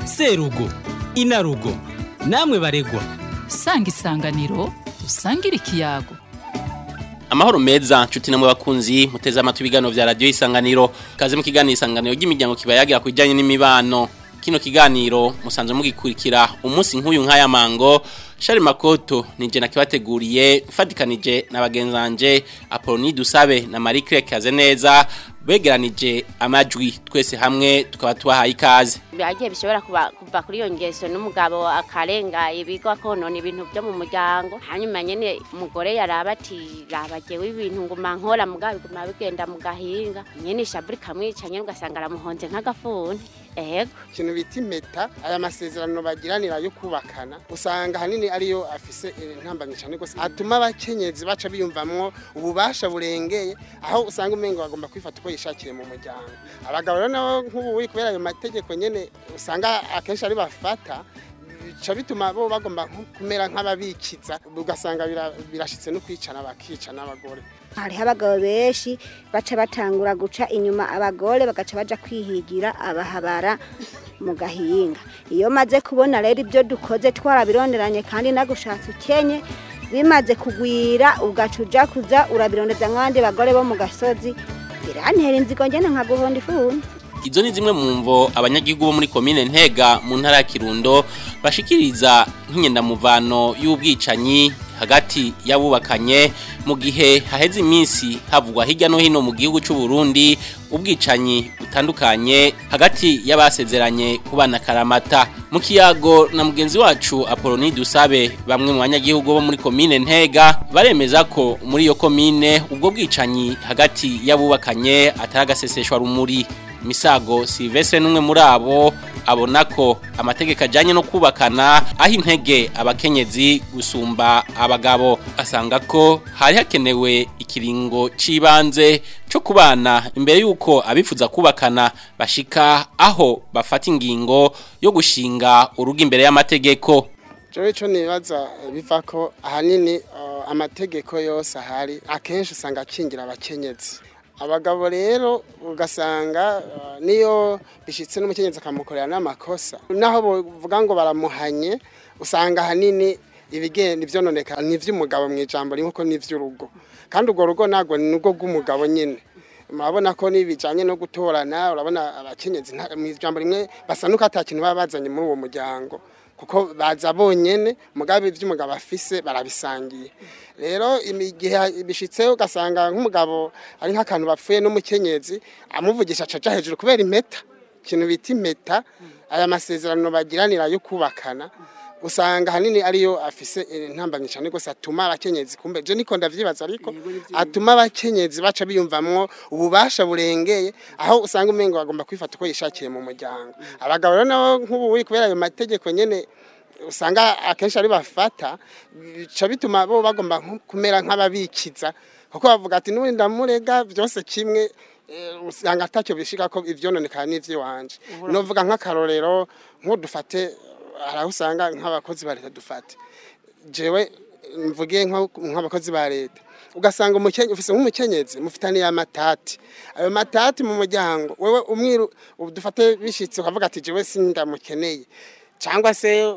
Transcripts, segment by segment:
serugo inarugo namwe baregwa sanga isanganiro dusangire ikiyago amahoro meza nshuti namwe bakunzi muteze amatwi ibiganiro vya radio isanganiro kaze mu kiganiro isanganiro ry'imiryango kibayagira ku bijanye n'imibano kino kiganiro musanzwe mugikurikira umunsi nk'uyu nk'aya mango Shari Makoto nije nakibateguriye mfatikanije na bagenzanje Apoloni Dusabe na Marie Claire Kazeneza begeranije amajwi twese hamwe tukaba tubahaye ikaze byagiye bishobora kuba kuva kuri iyo ngeso n'umugabo akarenga ibigo akonona ibintu byo mu muryango hanyuma nyene umugore yaraba ati rabagewe ibintu nguma nkora mugabo biguma bigenda mu gahinga nyene ishaburi kamwica nyene ugasanga aramuhonze nk'agafuni ego ikintu bita impeta aya masezerano bagiranira yo kubakana usanga hanini ariyo afise intambamye cyane gose atuma abakenyezi baca biyumvamwo ububasha burengeye aho usanga umengo bagomba kwifata uko yishakiye mu muryango abagabo rero nabo nk'ubu kubera ayo mategeko nyene usanga akenshi ari bafata bica bituma bo bagomba kumera nk'ababikiza ugasanga birashitse no kwicana bakica n'abagore hariho abagabo benshi baca batangura guca inyuma abagore bagaca baja kwihigira abahabara mu gahinga iyo maze kubona rero ibyo dukoze twarabironderanye kandi nagushatse ukenye bimaze kugwira ugaca uja kuza urabirondeza nk'abandi bagore bo mu gasozi birantera inzigo ngene nkaguhonda ifuni Izo ni zimwe mu mvo abanyagihugu bo muri komine Ntega mu ntara ya Kirundo bashikiriza nk'inyendamuvano y'ubwicanyi hagati y'abubakanye mu gihe haheze iminsi havugwa hirya no hino mu gihugu cy'u Burundi ubwicanyi butandukanye hagati y'abasezeranye kubana karamata mu kiyago na mugenzi wacu Apoloni Dusabe bamwe mu banyagihugu bo muri komine Ntega baremeza ko muri iyo komine ubwo bwicanyi hagati y'abubakanye ataragaseseshwa rumuri Misago Silvestre numwe muri abo abona ko amategeko ajanye no kubakana aho intege abakenyezi gusumba abagabo asanga ko hari hakenewe ikiringo cibanze cyo kubana imbere yuko abifuza kubakana bashika aho bafata ingingo yo gushinga urugo imbere y'amategeko Jewe ico nibaza biva ko ahanini uh, amategeko yose ahari akenshi usanga akingira abakenyezi abagabo rero ugasanga niyo bishyitse n'umukenyezi akamukorera n'amakosa naho bavuga ngo baramuhanye usanga ahanini ibigenda ibyononeka ni iby'umugabo mu ijambo rimwe ko ni iby'urugo kandi urwo rugo ntabwo ni urwo rw'umugabo nyine murabona ko n'ibijyanye no gutorana urabona abakenyezi mu ijambo rimwe basa n'uko atakintu baba bazanye muri uwo muryango kuko baza bonyene mugabe ivy'umugabo afise barabisangiye rero igihe bishitse ugasanga nk'umugabo ari nk'akantu bapfuye n'umukenyezi amuvugisha caca hejuru kubera impeta ikintu bita impeta aya masezerano bagiranira yo kubakana usanga hanini ariyo afise intambamye cyane gose atuma abakenyezi kumbe je niko ndavyibaza ariko atuma abakenyezi baca biyumvamwo ububasha burengeye aho usanga umengo bagomba kwifata uko yishakiye mu muryango abagabo rero nabo nk'ubu kubera ayo mategeko nyene usanga akenshi ari bafata bica bituma bo bagomba kumera nk'ababikiza kuko bavuga ati n'ubundi ndamurega byose kimwe usanga atacyo bishika ko ivyononekana n'ivy'iwanje novuga nk'akarorero nk'udufate hari aho usanga nk'abakozi ba leta dufate jewe mvuge nk'abakozi ba leta ugasanga umukenye ufise nk'umukenyezi mufitaniye amatati ayo matati mu muryango wewe umwiru dufate bishitse ukavuga ati jewe sindamukeneye cyangwa se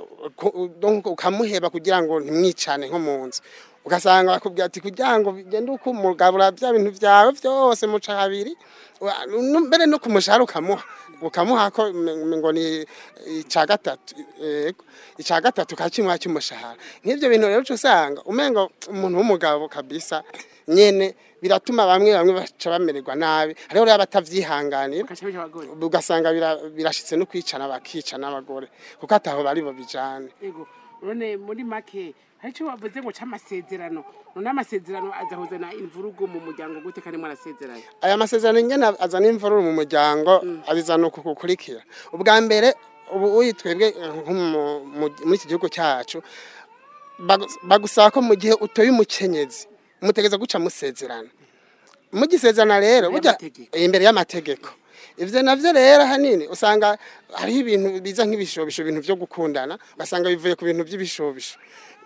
ukamuheba kugira ngo ntimwicane nko mu nzu ugasanga bakubwira ati kugira ngo bigende uko umugabura bya bintu byawe byose muca habiri mbere no kumushahara ukamuha ukamuha ko ngo ni icya gatatu icya gatatu kakimuha cy'umushahara nk'ibyo bintu rero usanga umengo umuntu w'umugabo kabisa nyene biratuma bamwe bamwe baca bamererwa nabi hariho rero abatavyihanganira ugasanga birashitse no kwicana bakica n'abagore kuko ataho bari bo bijane none muri make hari icyo bavuze ngo cy'amasezerano none amasezerano azahuzana imvurugo mu muryango gute kandi mwarasezeranye aya masezerano nyine azana imvururu mu muryango abizana uku kukurikira ubwa mbere ubu uyitwebwe muri iki gihugu cyacu bagusaba ko mu gihe utoye umukenyezi mutegeza guca musezerana mugisezerana rero burya imbere y'amategeko ivyo navyo rero hanini usanga hariho ibintu biza nk'ibishobisho ibintu vyo gukundana ugasanga bivuye ku bintu by'ibishobisho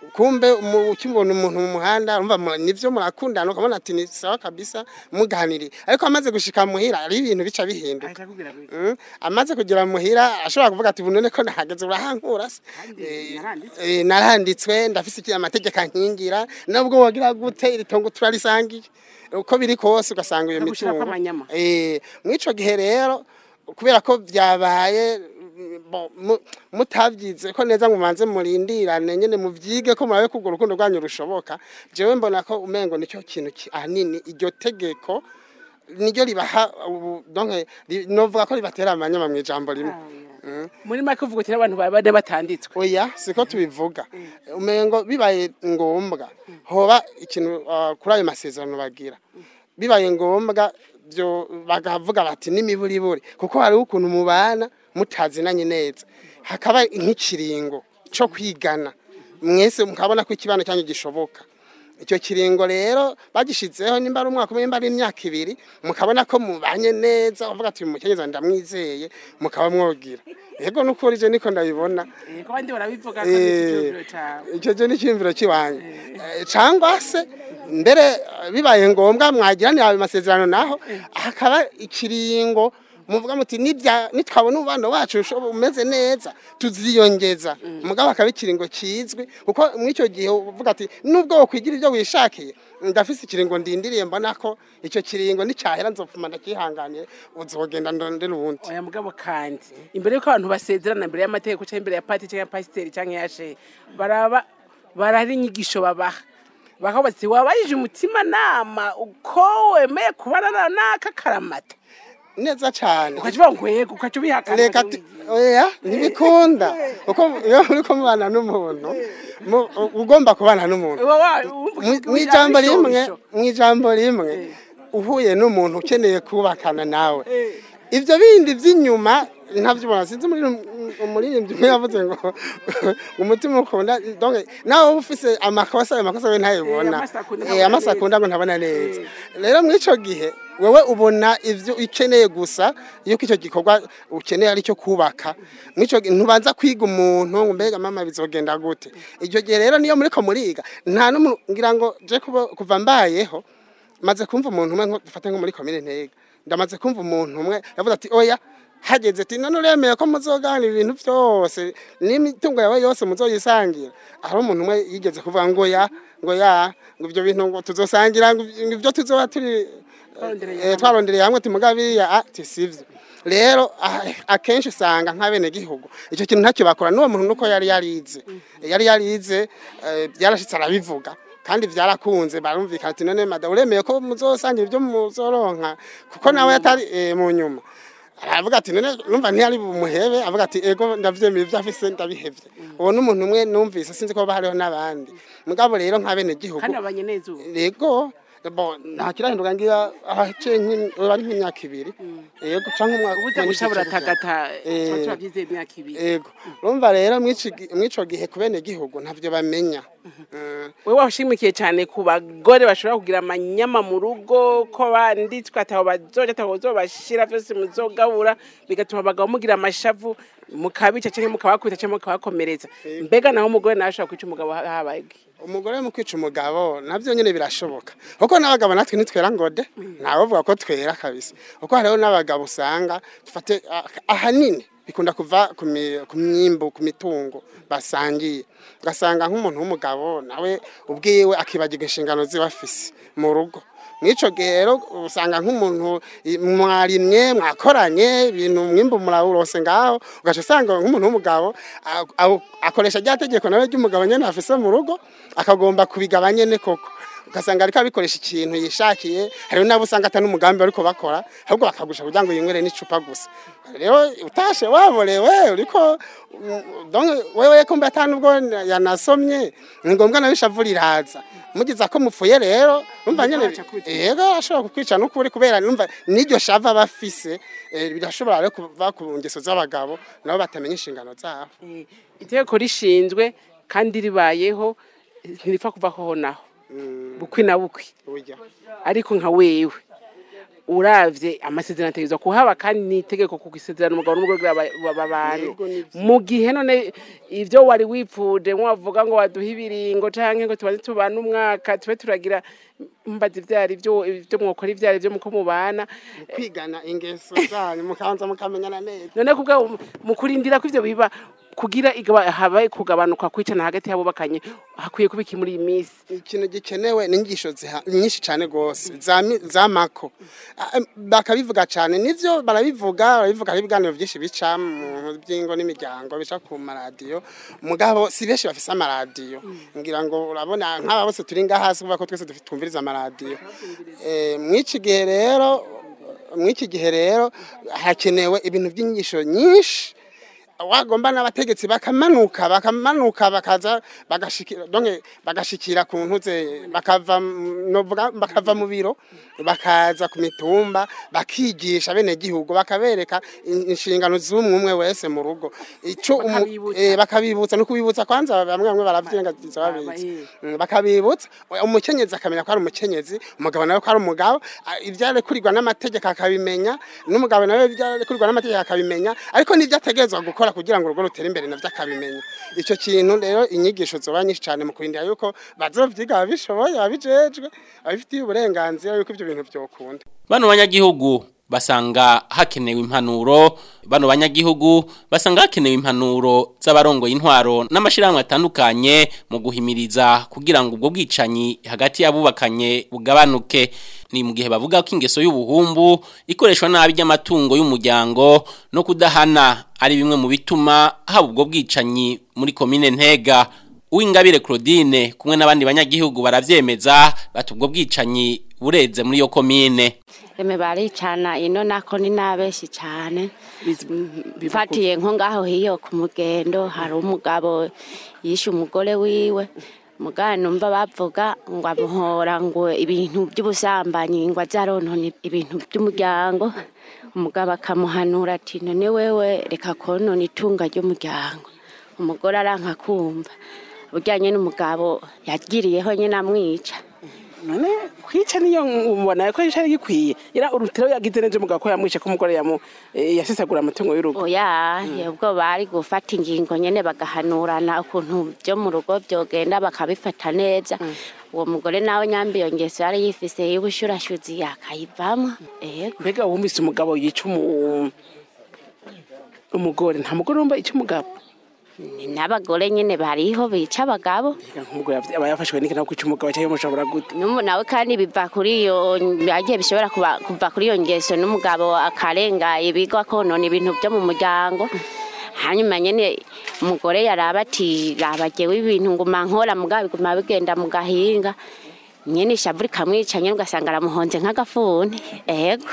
kumbe umu- ukibona umuntu mu muhanda urumva mu- nivyo murakundana ukabona ati ni sawa kabisa muganiriye ariko amaze gushika muhira ari ibintu bica bihinduka ahita akubwira ngo Mm, amaze kugera muhira ashobora kuvuga ati bunone ko nahageze urahankura se Kandi Eh, naranditswe. eh, naranditswe ndafise iki amategeko ankingira nubwo wogira gute iri tongo turarisangiye uko biri kose ugasanga iyo Bagushirako mitungo amanyama. eh mwico gihe rero kubera ko byabaye mm, bo- mu- mutabyize ko neza ngo mubanze murindirane nyene muvyige ko murabe ko urwo rukundo rwanyu rushoboka jewe mbona ko umengo nicyo kintu ki- ahanini iryo tegeko niryo ribaha ubu- donc ri- novuga ko ribatera amanyama mu ijambo rimwe Mm. muri make uvuga uti n'abantu baba bane batanditswe oya siko tubivuga umengo bibaye ngombwa hoba ikintu uh, kuri ayo masezerano bagira bibaye ngombwa byo bakavuga bati n'imiburiburi kuko hari ukuntu mubana mutazinanye neza hakaba nk'ikiringo cyo kwigana mwese mukabona ko ikibano cyanyu gishoboka icyo kiringo rero bagishizeho nimba ari umwaka umwe nimba ari imyaka ibiri mukabona ko mubanye neza uvuga ati uyu mukenyezi ndamwizeye mukaba mwogira yego n'ukuri je niko ndabibona Eh, ko abandi barabivuga ko ari icyumviro cawe icyo cyo ni icyumviro kiwanyu cyangwa se mbere eh, bibaye ngombwa mwagiranira ayo masezerano naho hakaba ikiringo muvuga muti nibya nitwabona umubano wacu ushobo- umeze neza tuziyongeza mugabo akaba ikiringo kizwi kuko muri icyo gihe uvuga ati nubwo wokwigira ibyo wishakiye ndafise ikiringo ndindiriye mbona ko icyo kiringo nicyahera nzopfuma ndakihanganiye uzogenda ndondera ubundi oya mugabo kandi imbere yuko abantu basezerana imbere y'amategeko cyangwa imbere ya pati cyangwa ya pasiteri cyangwa ya shehe baraba barari inyigisho babaha bakavuga bati wabayije umutima nama uko wemeye kubana na- n'aka karamata neza cyane ukaca uvuga ngo yego ukaca ubihakana reka ukaca tu- ubigira. oya ntibikunda kuko iyo uri mubana n'umuntu mu- ugomba kubana n'umuntu Uba wa- wumva Mu- ushaka mu ijambo rimwe ibishobisho. mu ijambo rimwe uhuye n'umuntu ukeneye kubakana nawe Eh. ibyo bindi by'inyuma ntabyubona sinzi umuririmbyi umwe yavuze ngo umutima ukunda donc nawe uba ufise amakosa ayo makosa we ntayibona Eh, amaso akunda Eh, ntabona amaso neza. akunda ngo ntabona neza rero muri ico gihe wewe ubona ivyo ukeneye gusa yuko icyo gikorwa ukeneye ari cyo kubaka muri ico gihe ntubanza kwiga umuntu ngo mbega mama bizogenda gute icyo gihe rero niyo muriko muriga nta n'umuntu ngira ngo je kuba- kuva mbayeho maze kumva umuntu umwe nko- dufate nko muri komine ntega ndamaze kumva umuntu umwe yavuze ati oya hageze ati none uremeye ko muzoganira ibintu byose n'imitungo yawe yose muzoyisangira hari umuntu umwe yigeze kuvuga ngo ya ngo ya ngo ibyo bintu ngo tuzosangira ngo ibyo tuzoba turi Twarondereye eh, twarondereye hamwe timuga biriya ati sivyo rero ah, akenshi usanga nk'abene gihugu icyo kintu ntacyo bakora n'uwo muntu nuko yari yarize yari yarize eh, byarashitse arabivuga kandi byarakunze barumvikana ati none mada uremeye ko muzosangira ibyo muzoronka kuko nawe yatari eh, mu nyuma aravuga ati none numva ntiyari bumuhebe avuga ati ego ndavyemeye ibyo afise ndabihevye uwo n'umuntu umwe numvise sinzi ko haba hariho n'abandi mugabo rero nk'abene gihugu kandi babanye neza ubu Ego bo nta kirahinduka ngira ahace ari nk'imyaka ibiri yego canke umwaka ubuze guca buratagata Eh. tuba turabyizeye imyaka ibiri Ego urumva rero mw'ici gi- mw'ico gihe ku bene gihugu ntavyo bamenya Mm. wewe washimikiye cyane ku bagore bashobora kugira amanyama mu rugo ko banditswe ataho bazoja ataho bazobashira vyose muzogabura bigatuma abagabo mugira amashavu mukabica canke mukabakubita canke mukabakomeretsa mbega naho umugore nawe ashobora kwica umugabo ha- habaye iki? umugore mu kwica umugabo navyo nyene birashoboka kuko n'abagabo natwe ntitwera ngode ntawovuga ko twera kabisa kuko hariho n'abagabo usanga dufate ah, ahanini bikunda kuva ku mi- ku myimbu ku mitungo basangiye ugasanga nk'umuntu w'umugabo nawe ubwiwe akibagirwa inshingano ziba afise mu rugo mw'ico gihe rero usanga nk'umuntu i- mwarimye mwakoranye ibintu mwimbu murawurose ngaho ugaca usanga nk'umuntu w'umugabo a- a- akoresha rya tegeko nawe ry'umugabo nyene afise mu rugo akagomba kubigaba nyene koko ugasanga ariko abikoresha ikintu yishakiye hariho n'abo usanga atari umugambi bariko bakora ahubwo bakagusha kugira ngo yinywere n'icupa gusa rero utashe waborewe uriko mm, donc wewe kumbe ata nubwo yanasomye ni ngombwa nawe ishavu riraza mugize ko mupfuye rero numva nyene aca kwitwa. yego ashobora kukwica n'ukuri kubera numva n'iryo shava bafise eh, birashobora rero kuva ku ngeso z'abagabo nabo batamenya inshingano zabo Eh, itegeko rishinzwe kandi ribayeho ntiripfa kuvaho naho bukwi na bukwi burya ariko nka wewe uravye amasezerano ategerezwa kuhaba kandi n'itegeko ku isezerano umugabo n'umugore kugira ba- ba- babane Yego, nivyo. mu gihe none ivyo wari wipfuje mwavuga ngo waduha ibiringo canke ngo tubanze tubane umwaka tube turagira mbaza ivyari vyo ivyo mwokora ivyari vyo muko mubana kwigana ingeso zanyu mukanza mukamenyana neza none kubwa mu kurindira ko ivyo biba kugira igaba habaye kugabanuka kwicana hagati y'abubakanye hakwiye kuba iki muri iyi minsi ikintu gikenewe ni inyigisho ziha- nyinshi cyane rwose za mi- za mako Ah, em, bakabivuga cyane nivyo barabivuga barabivuga hari ibiganiro byinshi bica mu by'ingo n'imiryango bica ku maradiyo mugabo si benshi bafise amaradiyo ngira ngo urabona nk'aba bose turi ngaha hasi kuvuga ko twese dufi- twumviriza amaradiyo Eh, mw'iki gihe rero mw'iki gihe rero hakenewe ibintu by'inyigisho nyinshi wagomba n'abategetsi bakamanuka bakamanuka bakaza bagashikira donc bagashikira ku ntuze bakava mu- novuga bakava mu biro bakaza ku mitumba bakigisha bene gihugu bakabereka in- inshingano z'umwe umwe wese mu rugo ico umu- Bakabibutsa. eh, bakabibutsa no kubibutsa kwanza bamwe bamwe baravyengagiza babizi Mm, bakabibutsa umukenyezi akamenya ko ari umukenyezi umugabo nawe ko ari umugabo ah, ivyarekurirwa n'amategeko akabimenya n'umugabo nawe ivyarekurirwa n'amategeko akabimenya ariko n'ivyo ategerezwa gukora kugira ngo urugo rutere imbere navyo akabimenya ico kintu rero inyigisho zoba nyinshi cane mu kurindira yuko bazovyiga babishoboye babijejwe babifitiye uburenganzira yuko ivyo bintu vyokunda Bano banyagihugu basanga hakenewe impanuro bano banyagihugu basanga hakenewe impanuro z'abarongo y'intwaro n'amashirahamwe atandukanye mu guhimiriza kugira ngo ubwo bwicanyi hagati y'abubakanye bugabanuke ni mu gihe bavuga ko ingeso y'ubuhumbu ikoreshwa nabi ry'amatungo y'umuryango no kudahana ari bimwe mu bituma haba ubwo bwicanyi muri komine Ntega Uwingabire Claudine kumwe n'abandi banyagihugu baravyemeza bati ubwo bwicanyi bureze muri yo komine eme baricana ino nako ni nabeshi cyane Bizi- biva ku- mfatiye nko ngaho hiyo ku mugendo hari umugabo yishe umugore wiwe mugana numva bavuga ngo amuhora ngo ibintu by'ubusambanyi ngo azaronone ibintu by'umuryango umugabo akamuhanura ati none wewe reka konona itunga ry'umuryango umugore aranka kumva ujyanye n'umugabo yagiriyeho nyine amwica none kwica niyo ubona ko cyari gikwiye yara urutiro yagize neza umugabo ko yamwishe ko umugore yamu eh, yasesagura amatungo y'urugo oya ubwo bari gufata ingingo nyene bagahanurana ukuntu byo mu rugo byogenda bakabifata neza uwo mugore nawe nyambi iyo ngeso yari yifise y'ubushurashuzi yakayivamo ego mbega wumvise umugabo yica umu- umugore nta mugore wumva ica umugabo ni n'abagore nyene bariho bica abagabo Ega nk'umugore yavy- aba yafashwe n'iki nawe kwica umugabo cyangwa mushobora gute Numu nawe kandi biva kuri iyo agiye bishobora kuba- kuva kuri iyo ngeso n'umugabo akarenga ibigo akonona ibintu byo mu muryango hanyuma nyene umugore yaraba ati raba jewe ibintu nguma nkora mugabo biguma bigenda mu gahinga nyene ishavu rikamwica nyene ugasanga aramuhonze nk'agafuni ego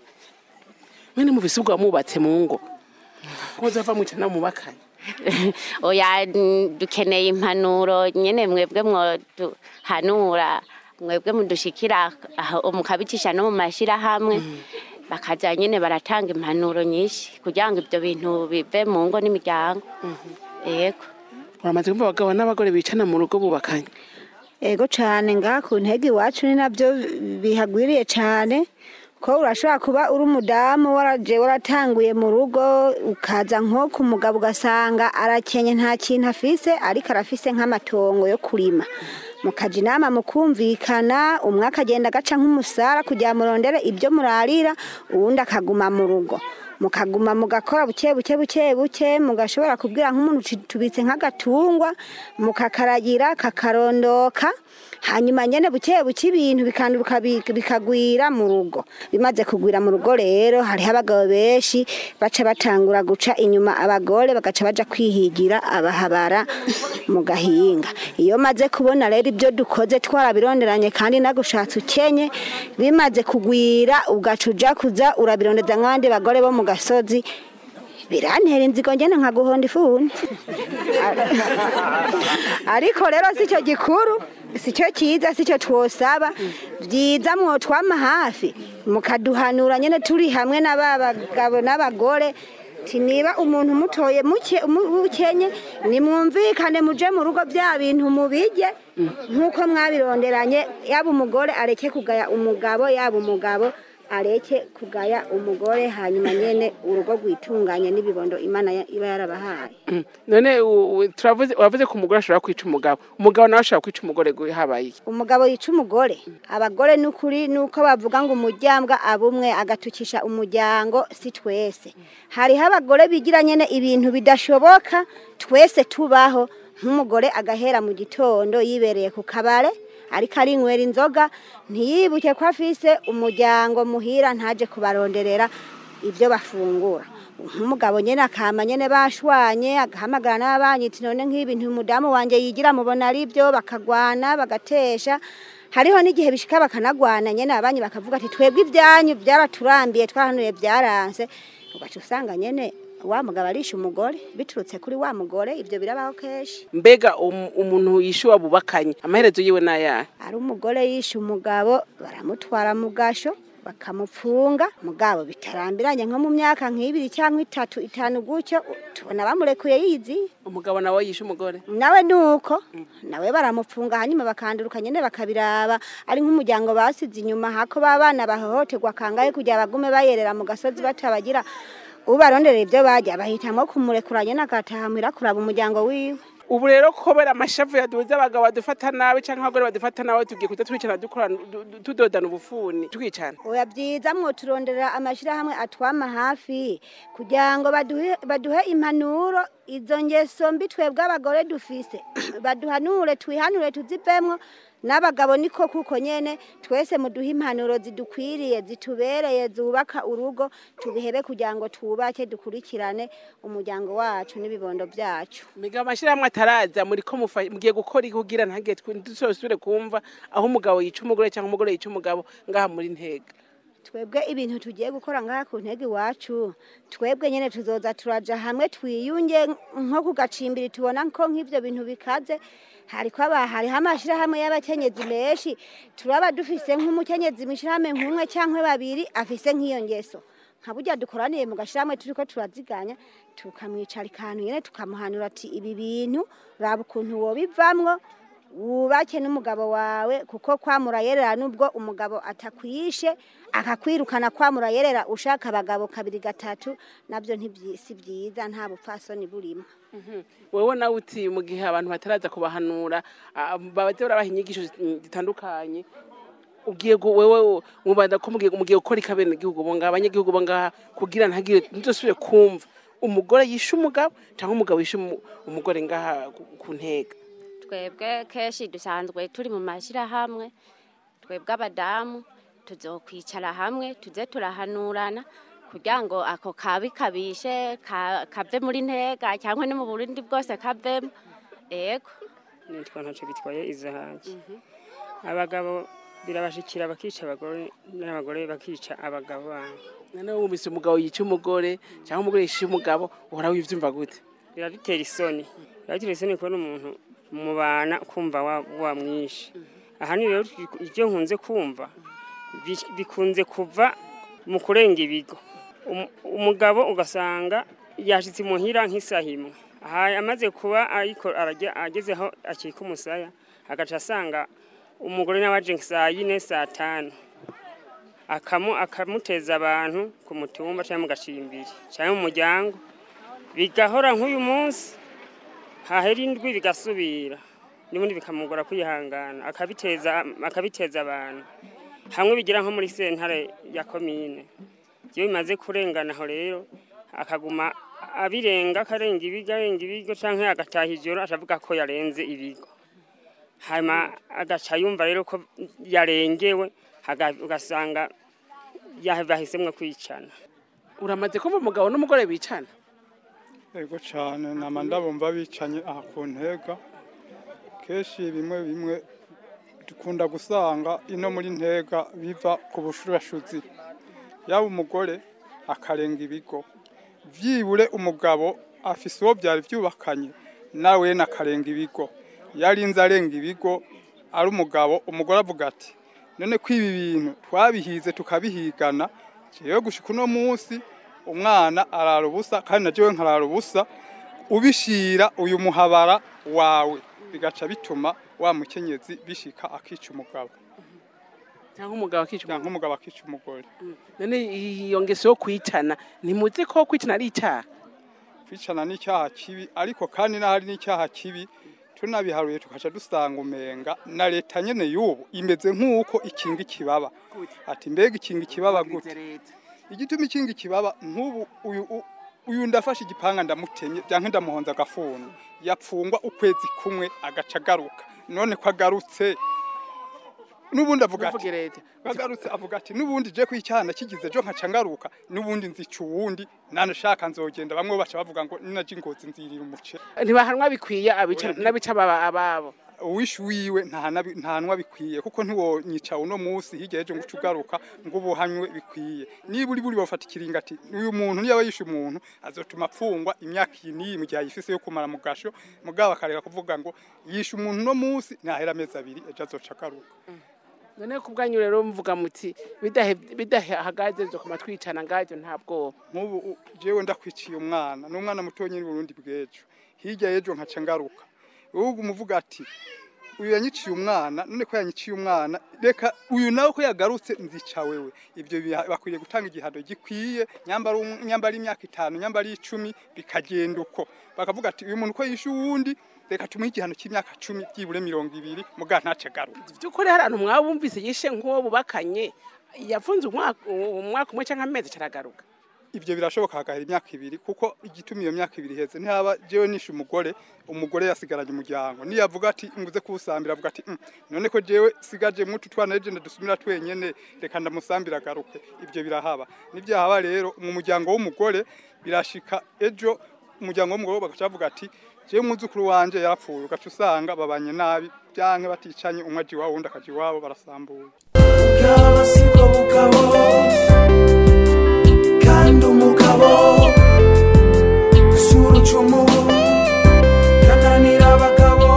mwene muvise ubwo wamubatse mu ngo ko uzava mwica nawe mubakanye oya n- dukeneye impanuro nyene mwebwe mwoduhanura mwebwe mudushikira aho mukabicisha no mu mashirahamwe bakaza nyene baratanga impanuro nyinshi kugira ngo ibyo bintu bive mu ngo n'imiryango yego uramaze kumva abagabo n'abagore bicana mu rugo bubakanye ego cyane ngaha ku ntege iwacu ni nabyo bihagwiriye cyane ko urashobora kuba uri umudamu waraje waratanguye mu rugo ukaza nko ku mugabo ugasanga arakenye nta kintu afise ariko arafise nk'amatongo yo kurima mukaja inama mukumvikana umwe akagenda agaca nk'umusara kugira murondere ibyo murarira uwundi akaguma mu rugo mukaguma mugakora buke buke buke buke mugashobora kubwira nk'umuntu uti tubitse nk'agatungwa mukakaragira kakarondoka hanyuma nyene buke buke ibintu bikanduruka bi- bikagwira mu rugo bimaze kugwira mu rugo rero hariho abagabo benshi baca batangura guca inyuma abagore bagaca baja kwihigira abahabara mu gahinga iyo maze kubona rero ibyo dukoze twarabironderanye kandi nagushatse ukenye bimaze kugwira ugaca uja kuza urabirondeza nk'abandi bagore bo mu gasozi birantera inzigo ngene nkaguhonda ifuni ariko rero si cyo gikuru si cyo cyiza si cyo twosaba byiza mwotwama hafi mukaduhanura nyine turi hamwe n'aba bagabo n'abagore ti niba umuntu mutoye muke mu- mukenye nimwumvikane muje mu rugo bya bintu mubijye nk'uko mwabironderanye yaba umugore areke kugaya umugabo yaba umugabo areke kugaya umugore hanyuma nyene urugo rwitunganye n'ibibondo imana ya- iba yarabahaye none u- u- turavuze uravuze ko umugore ashobora kwica umugabo umugabo nawe ashobora kwica umugore gu- habaye iki umugabo yica umugore abagore n'ukuri nuko bavuga ngo umuryambwa abumwe agatukisha umuryango si twese hariho abagore bigira nyene ibintu bidashoboka twese tubaho nk'umugore agahera mu gitondo yibereye ku kabare ariko arinywera inzoga ntiyibuke ko afise umuryango muhira ntaje kubaronderera ibyo bafungura nk'umugabo nyene akama nyene bashwanye agahamagara n'ababanyi ati none nk'ibintu umudamu wanje yigira mubona ari byo bakagwana bagatesha hariho n'igihe bishika bakanagwana nyene ababanyi bakavuga ati twebwe ibyanyu byaraturambiye twarahanuye byaranse ugaca usanga nyene wa mugabo arisha umugore biturutse kuri wa mugore ibyo birabaho kenshi mbega um- umuntu yishuwa bubakanye amaherezo yiwe n'ayahe ari umugore yishe umugabo baramutwara mu gasho bakamupfunga mugabo bitarambiranye nko mu myaka nk'ibiri cyangwa itatu itanu gutyo tubona bamurekuye yizi umugabo nawe yishe umugore nawe nuko nawe baramupfunga hanyuma bakanduruka nyene bakabiraba ari nk'umuryango basize inyuma hako babana bahohoterwa kangahe kugira bagume bayerera mu gasozi batabagira ubaronderera ibyo barya bahitamwo kumurekura nyene agataha muhira kuraba umuryango wiwe ubu rero kubera amashavu yaduze abagabo badufata nabi cyangwa abagore badufata nabi tugiye kujya twicara dukora du- du- tudodana ubufuni twicana oya byiza mwo turondera amashyirahamwe atwama hafi kugira ngo baduhe baduhe impanuro izo ngeso mbi twebwe abagore dufise baduhanure twihanure tuzivemwo n'abagabo niko kuko nyene twese muduhe impanuro zidukwiriye zitubereye zubaka urugo tubihebe kugira ngo twubake dukurikirane umuryango wacu n'ibibondo byacu mbega amashyirahamwe ataraza muri ko mufa- mugiye gukora iki kugira ntagire dusubire kumva aho umugabo yica umugore cyangwa umugore yica umugabo ngaha muri ntega twebwe ibintu tugiye gukora ngaha ku ntego iwacu twebwe nyine tuzoza turaja hamwe twiyunge nko ku gacimbiri tubona ko nk'ibyo bintu bikaze hariko aba hariho amashyirahamwe y'abakenyezi menshi turaba dufise nk'umukenyezi mw'ishyirahamwe nk'umwe cyangwa babiri afise nk'iyo ngeso nka burya dukoraniye mu gashyirahamwe turiko turaziganya tukamwicara akantu nyine tukamuhanura ati ibi bintu raba ukuntu wobivamwo wubake n'umugabo wawe kuko kwamura yerera nubwo umugabo atakwishe akakwirukana kwamura yerera ushaka abagabo kabiri gatatu nabyo ntibyi- si byiza nta bupfasoni burimo wewe nawe uti mu gihe abantu bataraza kubahanura ah, babaze barabaha inyigisho zitandukanye ugiye gu- wewe mubanda ko mugiye mugiye gukora ikabene igihugu bo ngaha abanyagihugu bo ngaha kugira ntagire ntuzosubire kumva umugore yishe umugabo cyangwa umugabo yishe umu- umugore ngaha ku- ku ntega twebwe kenshi dusanzwe turi mu mashyirahamwe twebwe abadamu tuzokwicara hamwe tuze turahanurana kugira ngo ako kabi kabishe ka- kave muri ntega cyangwa no mu burundi bwose kavemo ego nitwa ntacyo bitwaye izahaje abagabo birabashikira bakica abagore n'abagore bakica abagabo babo noneho wumvise umugabo yica umugore cyangwa umugore yishe umugabo uhora wivyumva gute biradutera isoni biradutera isoni kubona umuntu mubana kumva wa- wamwishe ahanini rero ibyo nkunze kumva bi- bikunze kuva mu kurenga ibigo Um- umugabo ugasanga yashitse imuhira nk'isaha imwe aha amaze kuba ariko arajya ageze aho akika umusaya agaca asanga umugore nawe aje saa yine saa tanu akamu akamuteza abantu ku mutumba cyangwa mu gacimbiri cyangwa mu muryango bigahora nk'uyu munsi hahera indwi bigasubira n'ubundi bikamugora kwihangana akabiteza akabiteza abantu hamwe bigira nko muri sentare ya komine iyo bimaze kurengana aho rero akaguma abirenga akarenga ibigo arenga ibigo cyangwa agataha ijoro akavuga ko yarenze ibigo hanyuma agaca yumva rero ko yarengewe haga- ugasanga ya- bahisemwo kwicana uramaze kumva umugabo n'umugore bicana Ego cyane nama ndabumva bicanye aha ku ntega kenshi bimwe bimwe dukunda gusanga ino muri ntega biva ku bushurashuzi yaba umugore akarenga ibigo byibure umugabo afise uwo byari byubakanye nawe nakarenga ibigo yarinze arenga ibigo ari umugabo umugore avuga ati none ko ibi bintu twabihize tukabihigana jewe gushika uno munsi umwana arara ubusa kandi na jewe nkarara ubusa ubishira uyu muhabara wawe bigaca bituma wa mukenyezi bishika akica umugabo cyangwa umugabo akica cyangwa umugabo akica umugore none iyo ngeso yo kwicana ntimuzi ko kwicana ari icyaha kwicana ni icyaha kibi ariko kandi n'ahari n'icyaha kibi tunabiharuye tukaca dusanga umenga na leta nyene y'ubu imeze nk'uko ikinga ikibaba ati mbega ikinga ikibaba gute igituma ikinga ikibaba nk'ubu uyu u- uyu ndafashe igipanga ndamutemye byanke ndamuhonza agafuni yapfungwa ukwezi kumwe agaca agaruka none ko agarutse n'ubundi avuga ati Uvuge leta agarutse avuga ati n'ubundi je kw'icyana kigize jo nkaca ngaruka n'ubundi nzica uwundi nanashaka nzogenda bamwe baca bavuga ngo ninaje ingozi nzirira umuce ntibahanwa bikwiye abica n'abica ababa- ababo uwishi wiwe ntahana- ntahanwa bikwiye kuko ntiwonyica uno munsi hirya y'ejo ngo uce ugaruka ngo ubuhanywe bikwiye niba uri buri bafata ikiringa ati uyu muntu niba yishe umuntu azotuma apfungwa imyaka iyi n'iyi mu gihe ayifise yo kumara mu gasho mugabo akareka kuvuga ngo yishe umuntu uno munsi ntahera amezi abiri ejo azoca agaruka none ku bwanyu rero mvuga muti bidahe- bidahagaze zo kuma twicana ngabyo nta bwoba nk'ubu u- jewe ndakwiciye umwana n'umwana muto nyine Burundi bw'ejo hirya y'ejo nkaca ngaruka ubu umuvuga ati uyu yanyiciye umwana none ko yanyiciye umwana reka uyu nawe ko yagarutse nzica wewe ibyo biha- bakwiriye gutanga igihano gikwiye nyambara um- nyambara imyaka itanu nyambara icumi bikagenda uko bakavuga ati uyu muntu ko yishe uwundi reka tumuhe igihano cy'imyaka cumi byibure mirongo ibiri muga ntace agaruka by'ukuri hari ahantu mwabumvise yishe nk'uwo bubakanye yafunze umwaka umwaka umwe cyangwa amezi caragaruka ibyo birashoboka hagahera imyaka ibiri kuko igituma iyo myaka ibiri iheze ntihaba jewe nishe umugore umugore yasigaranye umuryango niyavuga ati nguze kuwusambira avuga ati "Mm, none ko jewe sigaje mutu twana ejo ndadusumira twenyene reka ndamusambira agaruke ibyo birahaba nibyahaba rero mu muryango w'umugore birashika ejo umuryango w'umugore bagaca bavuga ati jewe umwuzukuru wanje yarapfuye ugaca usanga babanye nabi byanke baticanye umwe aje iwabo uwundi akaja iwabo barasambuye bwaba sibwo bugabo kandi umugabo si urucumu kananira abagabo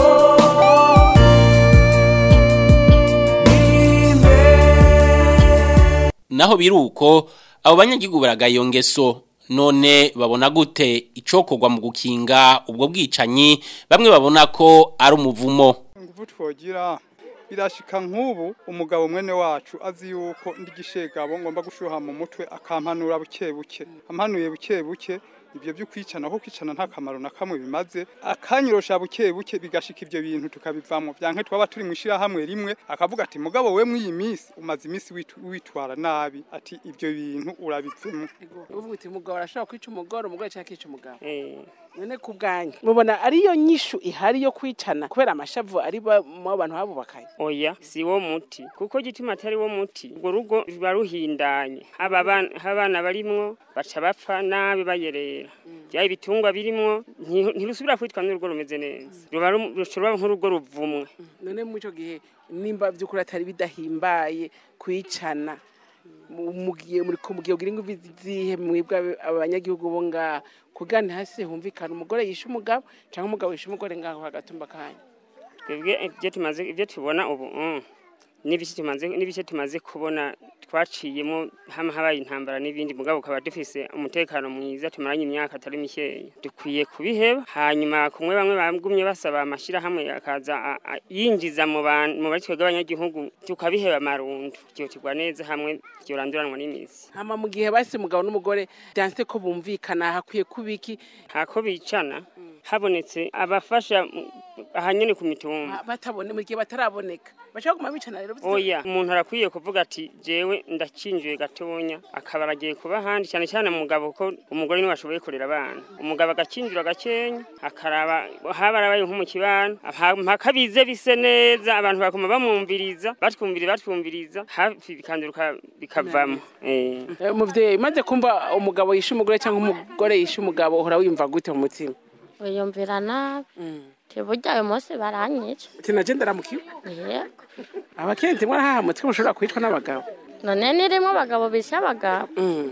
naho biruko abo banyagihugu baragaye iyo ngeso none babona gute icokorwa mu gukinga ubwo bwicanyi bamwe babona ko ari umuvumo ingufu twogira birashika nk'ubu umugabo mwene wacu azi yuko ndi gishegabo ngomba gushuha mu mutwe akampanura buke buke ampanuye buke buke ibyo byo kwicana ko kwicana nta kamaro na kamwe bimaze akanyirosha buke buke bigashika ibyo bintu tukabivamo byanke twaba turi mu hamwe rimwe akavuga ati mugabo we mw'iyi minsi umaze iminsi witu- witwara nabi ati ibyo bintu urabivemo uvuga uti umugabo arashobora kwica umugore umugore cyangwa akica umugabo Eh, none ku bwanyu mubona ariyo nyishu ihari yo kwicana kubera amashavu ari ba- mu bantu babubakanye oya si wo muti kuko gituma atari wo muti urwo rugo ruba ruhindanye haba abana- haba abana barimwo baca bapfa nabi bayerera byaba ibitungwa birimwo nti- ntirusubira kwitwa n'urugo rumeze neza ruba ru- rushobora nk'urugo ruvumwe none muri icyo gihe nimba by'ukuri atari bidahimbaye kwicana mu- mugiye muri ko mugiye kugira ingufu zihe mwebwe abanyagihugu bo ngaha kugana hasi humvikana umugore yishe umugabo cyangwa umugabo yishe umugore ngaho hagatumba kanya twebwe ibyo tumaze ibyo tubona ubu mm, n'ibice tumaze n'ibice tumaze kubona twaciyemo hamwe habaye intambara n'ibindi mugabo ukaba dufise umutekano mwiza tumaranye imyaka atari mikeya dukwiye kubiheba hanyuma kumwe bamwe bagumye basaba amashyirahamwe akaza a- a- yinjiza mu bantu mu bari twebwe abanyagihugu tukabiheba amarundu byotigwa neza hamwe byoranduranwa n'imizi hama mu gihe basi umugabo n'umugore byanse ko bumvikana hakwiye kuba iki ntako bicana habonetse abafasha mm, ahanyene ku mitumba batabone mu gihe bataraboneka bashobora kuguma bicana rero oya umuntu arakwiye kuvuga ati jewe ndakinjiye gatonya akaba aragiye kuba ahandi cyane cyane umugabo ko umugore niwe ashoboye kurera abana umugabo agakinjira gakenya akaraba haba arabaye nko mu kibano aha- mpaka bize bise neza abantu bakoma bamwumviriza batwumviriza batwumviriza hafi bikanduruka bikavamo eh Eh, muvyeyi maze kumva umugabo yishe umugore cyangwa umugore yishe umugabo uhora wiyumva gute mu mutima wiyumvira nabi tiburya uyu munsi baranyica tinaje ndaramukiwe yego abakenzi mwarahahamutse ko mushobora kwicwa n'abagabo none nirimo abagabo bishe abagabo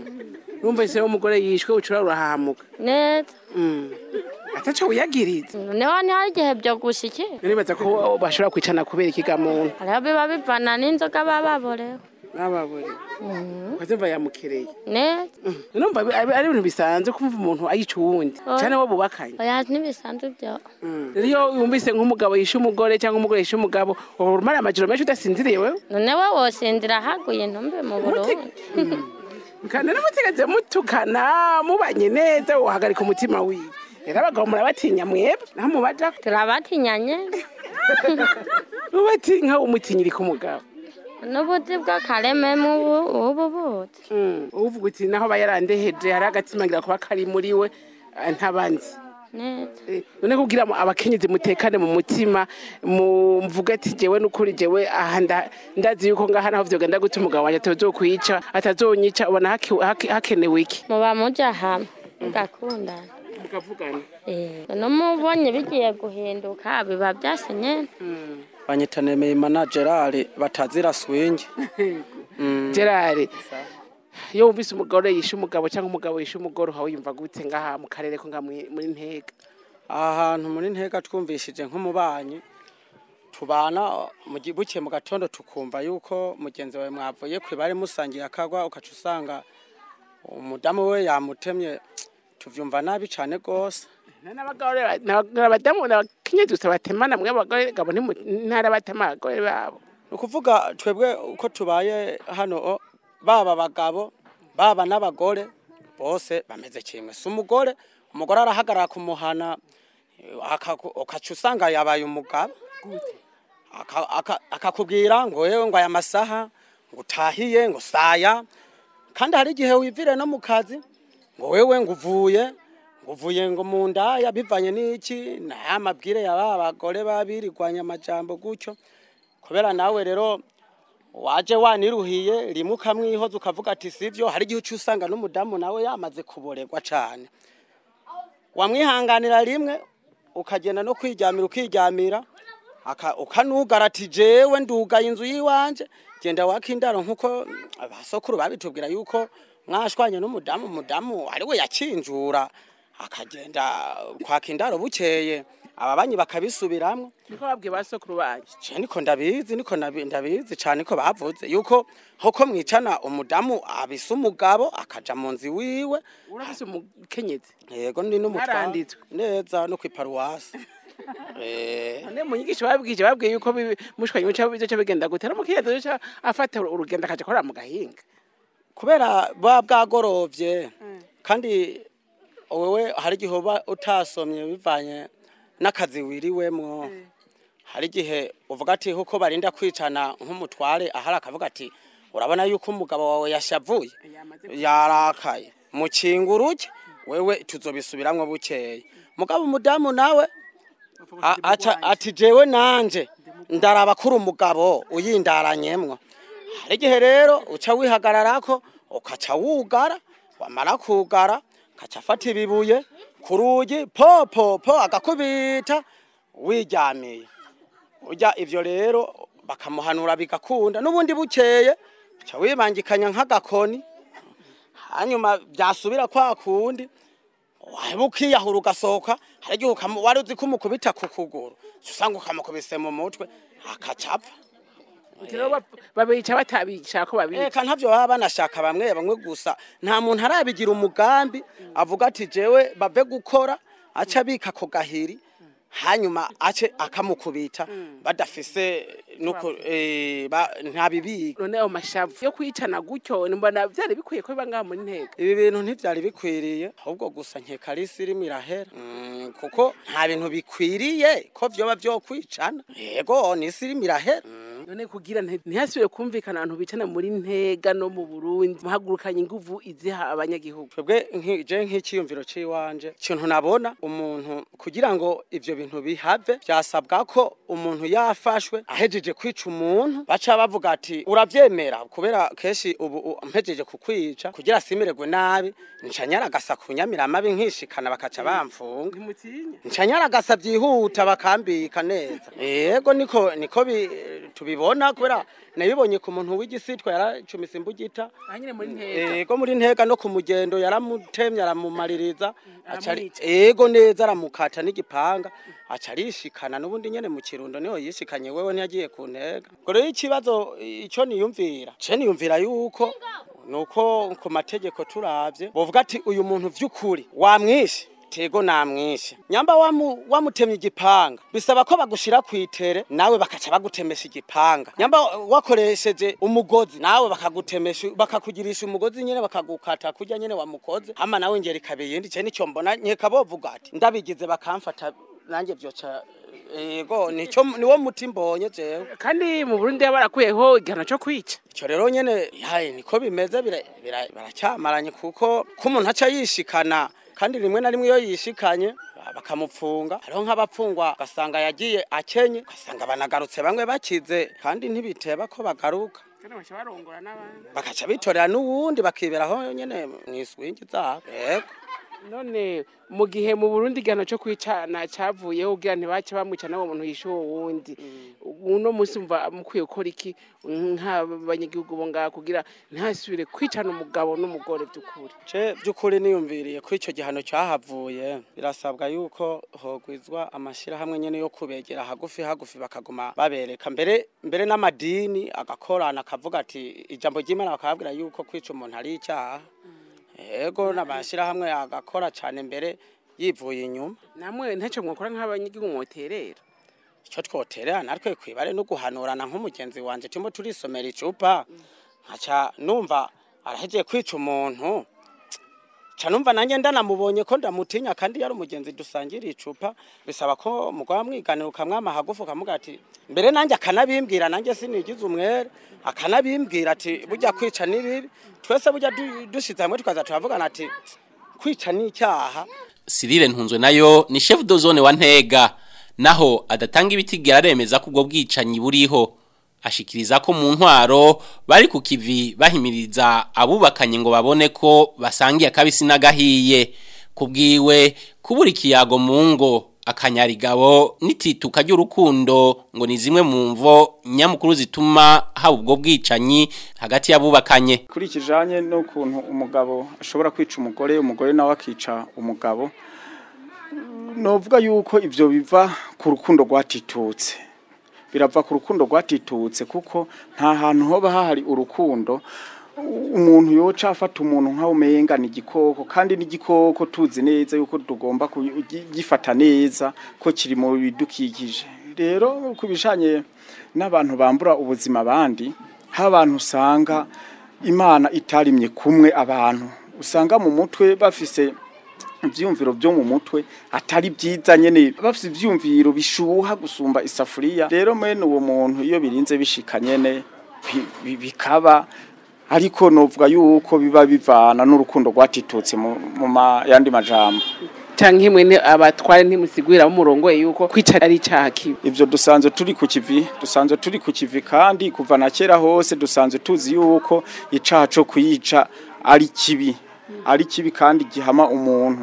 numvise umugore yishwe ucura urahamuka neza ataco wiyagiriza noneho ntihari igihe byo gushikira nibaza ko bashobora kwicana kubera ikigamuntu hariho biba bivana n'inzoga baba baborewe bababure ukazumva yamukereye neza numva bi- ari ari ibintu bisanzwe kumva umuntu ayica uwundi Oya. cyane wo bubakanye oya ntibisanzwe byo rero iyo wumvise nk'umugabo yishe umugore cyangwa umugore yishe umugabo uhora umara amajoro menshi udasinziriye wewe none we wosindira haguye ntumbe mu burundi kandi n'umutegetsi mutukana mubanye neza uhagarika umutima wiwe rero abagabo murabatinya mwebwe naho mubaja turabatinyanye ubatinya umutinyiri ku mugabo n'ubuti bw'akareme mu bu- ubu buti uvuga uti naho aba yarandeheje hari agatima ngira kuba kari muri we eh, ntabanzi neza Eh, none kugira ngo abakenyezi mutekane mu mutima mvuge ati jewe n'ukuri jewe aha nda- ndazi yuko ngaha naho vyogenda gute umugabo wanje atazokwica atazonyica ubona haki- haki- hakenewe iki muba muja hamwe mugakundana mukavugana Eh, none mubonye bigiye guhinduka biba byase nyene banyita nemeye managerari batazira swingi gerard iyo wumvise umugore yishe umugabo cyangwa umugabo yishe umugore uha wiyumva gute ngaha mu karere ko nga muri muri ntega aha hantu muri ntega twumvishije nk'umubanyi tubana mu gi- buke mu gatondo tukumva yuko mugenzi wawe mwavuye ku ibare musangiye akagwa ukaca usanga umudamu we yamutemye tuvyumva nabi cane rwose n'abagore n'abadamu n'abakenyezi gusa batemana mwe abagore gabo ntara batema abagore babo ni ukuvuga twebwe uko tubaye hano o, baba abagabo baba n'abagore bose bameze kimwe si umugore umugore arahagarara kumuhana eh, akaku- ukaca usanga yabaye umugabo Aka- aka- akakubwira ngo yewe ngo aya masaha ngo utahiye ngo saya kandi hari igihe wivire no mu kazi ngo wewe ngo uvuye ngo uvuye ngo mu ndaya bivanye n'iki naya mabwire ya ba bagore babirirwanya amajambo gutyo kubera nawe rero waje waniruhiye rimwe ukamwihoza ukavuga ati sivyo hari igihe uca usanga n'umudamu nawe yamaze kuboregwa cane wamwihanganira rimwe ukagenda no kwiryamira ukiryamira aka- ukanugara ati jewe ndugaye inzu yiwanje genda waka indaro nkuko abasokuru babitubwira yuko mwashwanye n'umudamu umudamu ariwe yakinjura akagenda kwaka indaro bukeye ababanyi bakabisubiramwo niko babwiye ba sokuru banyu je niko ndabizi niko nabi- ndabizi cane ko bavuze yuko hoko mwicana umudamu abisa umugabo akaja mu nzu wiwe urafise umukenyezi yego ndi n'umutware Mwaranditswe. neza no kwiparuwasi eh none mu nyigisho babwije babwiye yuko bibi- mushwanye muca bizoca bigenda gute n'umukenyezi uzoca afata urugendo akaja korera mu gahinga kubera buba bwagorovye kandi wewe hari igihe uba utasomye bivanye n'akazi wiriwemwo hari igihe uvuga ati kuko barinda kwicana nk'umutware ahari akavuga ati urabona yuko umugabo wawe yashavuye yarakaye mukinga uruke wewe tuzobisubiramwo bukeye mugabo umudamu nawe a- aca- ati jewe nanje ndaraba kuri umugabo uyindaranyemwo hari igihe rero uca wihagararako ukaca wugara wamara kugara kaca afata ibibuye ku rugi po po po agakubita wiryamiye urya ivyo rero bakamuhanura bigakunda n'ubundi bukeye uca wibangikanya nk'agakoni hanyuma byasubira kwa kundi waba ukiyahura ugasohoka hari igihe ukamu- wari uzi ko umukubita ku kuguru uca usanga ukamukubise mu mutwe akacapfa rero bap- babica batabishaka ko babica eka ntavyo baba banashaka bamwe bamwe gusa nta muntu arabigira umugambi avuga ati jewe bave gukora aca abika ako gahiri hanyuma ace akamukubita badafise nuko eh, ba- ntabibika none ayo mashavu yo kwicana gutyo mbona vyari bikwiye ko biba ngaha muri ntega ibi bintu ntivyari bikwiriye ahubwo gusa nkeka ari isi irimo irahera Mm, kuko nta bintu bikwiriye ko vyoba vyokwicana yego ni isi irimo irahera none kugira nti- ntihasubire kumvikana abantu bicana muri ntega no mu burundi muhagurukanye inguvu iziha abanyagihugu twebwe nki- je nk'iciyumviro ciwanje ikintu nabona umuntu kugira ngo ivyo bintu bihave vyasabwa ko umuntu yafashwe ahejeje kwica umuntu baca bavuga ati uravyemera kubera kenshi ubu u- mpejeje kukwica kugira simirerwe nabi nca nyaragasa kunyamira amabi nkishikana bakaca bamfunga ntimutinya nca nyaragasa vyihuta bakambika neza yego niko niko bi- tubiba ndabibona kubera nabibonye ku muntu w'igisitwa yaracumise imbugita aha nyine muri ntega ego muri ntega no ku mugendo yaramutemye aramumaririza aca ari- Aramwica. ego neza aramukata n'igipanga aca arishikana n'ubundi nyene mu kirundo niho yishikanye wewe ntiyagiye ku ntega ngo rero ikibazo ico niyumvira ce niyumvira yuko nuko ku mategeko turavye bovuga ati uyu muntu vy'ukuri wamwishe tego namwishe nyamba wamu, wamutemye igipanga bisaba ko bagushira kwitere nawe bakaca bagutemesha igipanga nyamba wakoresheje umugozi nawe bakagutemesha bakakugirisha umugozi nyene bakagukata kurya nyene wamukoze hama nawe ngera ikabiyindi ce nico mbona nkeka bovuga ati ndabigize bakamfata nanjye vyoca ego nico niwo muti mbonye jewe kandi mu burundi barakuyeho igihano cyo kwica ico rero nyene yaye niko bimeze bira- bira- baracyamaranye kuko ko umuntu aca yishikana kandi rimwe na rimwe iyo yishikanye bakamupfunga hariho nk'abapfungwa ugasanga yagiye akenye ugasanga banagarutse bamwe bakize kandi ntibiteba ko bagaruka kandi baca barongora n'abandi bakaca bitorera n'uwundi bakiberaho nyene mw'iswingi zabo yego none mu gihe mu burundi igihano cyo kwicana cyavuyeho kugira ntibace bamwica n'uwo muntu yishe uwo wundi uno munsi mva mukwiye gukora iki nk'abanyagihugu bo ngaha kugira ntihasubire kwicana umugabo n'umugore by'ukuri ce by'ukuri niyumviriye ko icyo gihano cyahavuye birasabwa yuko hogwizwa amashyirahamwe nyine yo kubegera hagufi hagufi bakaguma babereka mbere mbere n'amadini agakorana akavuga ati ijambo ry'imana bakababwira yuko kwica umuntu ari icyaha yego n'amashyirahamwe agakora cyane mbere yivuye inyuma namwe ntacyo mwakora nk'abanyagihugu mwoterera icyo twoterera natwe kwibare no guhanurana nk'umugenzi wanjye turimo turisomera icupa nkaca numva arahegeye kwica umuntu ca numva nanjye ndanamubonye ko ndamutinya kandi yari umugenzi dusangira icupa bisaba ko mugwa mwiganira ukamwama hagufu ukamuga ati mbere nanjye akanabimbwira nanjye sinigize umwere akanabimbwira ati burya kwica ni bibi twese burya du- dushize hamwe tukaza turavugana ati kwica ni icyaha Cyril Ntunzwe nayo ni chef de zone wa Ntega naho adatanga ibitigera aremeza ko ubwo bwicanyi buriho ashikiriza ko mu ntwaro bari ku kivi bahimiriza abubakanye ngo babone ko basangiye akabisi n'agahiye kubwiwe kubura ikiyago mu ngo akanyarigabo n'itituka ry'urukundo ngo ni zimwe mu mvo nyamukuru zituma haba ubwo bwicanyi hagati y'abubakanye kuri kijanye n'ukuntu umugabo ashobora kwica umugore umugore nawe akica umugabo novuga yuko ivyo biva ku rukundo rwatitutse birava ku rukundo rwatitutse kuko nta hantu hoba hahari urukundo umuntu yoca afata umuntu nkaho umenga ni igikoko kandi n'igikoko tuzi neza yuko tugomba kugifata neza ko kiri mu bidukikije rero ku bijanye n'abantu bambura ubuzima abandi hari abantu usanga imana itarimye kumwe abantu usanga mu mutwe bafise ibyumviro byo mu mutwe atari byiza nyene bafite ibyumviro bishuha gusumba isafuriya rero mwene uwo muntu iyo birinze bishika nyene bi- bi- bikaba ariko novuga yuko biba bivana n'urukundo rwatitutse mu mu ma- yandi majambo cyangwa imwe abatware ntimusigurira umurongo yuko kwica ari icyaha kibi ivyo dusanzwe turi ku kivi dusanzwe turi ku kivi kandi kuva na kera hose dusanzwe tuzi yuko icaha co kuyica ari kibi ari kibi kandi gihama umuntu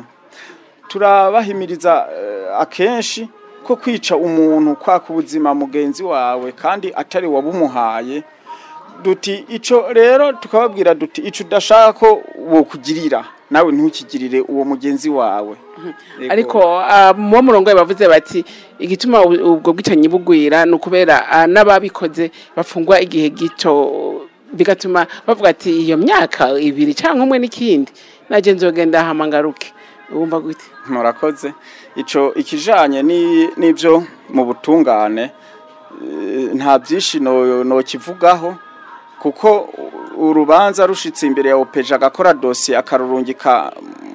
turabahimiriza eh, akenshi ko kwica umuntu kwaka ubuzima mugenzi wawe kandi atari wabumuhaye duti ico rero tukababwira duti ico udashaka ko wokugirira nawe ntukigirire uwo mugenzi wawe Yego. ariko ah, mu murongo bavuze bati igituma ubu- ubwo bwicanyi bugwira ni ukubera ah, n'ababikoze bafungwa igihe gito bigatuma bavuga ati iyo myaka ibiri cyangwa umwe n'ikindi najye nzogenda hamangaruke wumva gute murakoze ico ikijanye ni nivyo mu butungane eh, nta byinshi no no kivugaho kuko urubanza rushitse imbere ya opeja agakora dosiye akarurungika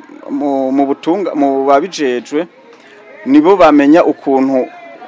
mu mu butunga mu babijejwe nibo bamenya ukuntu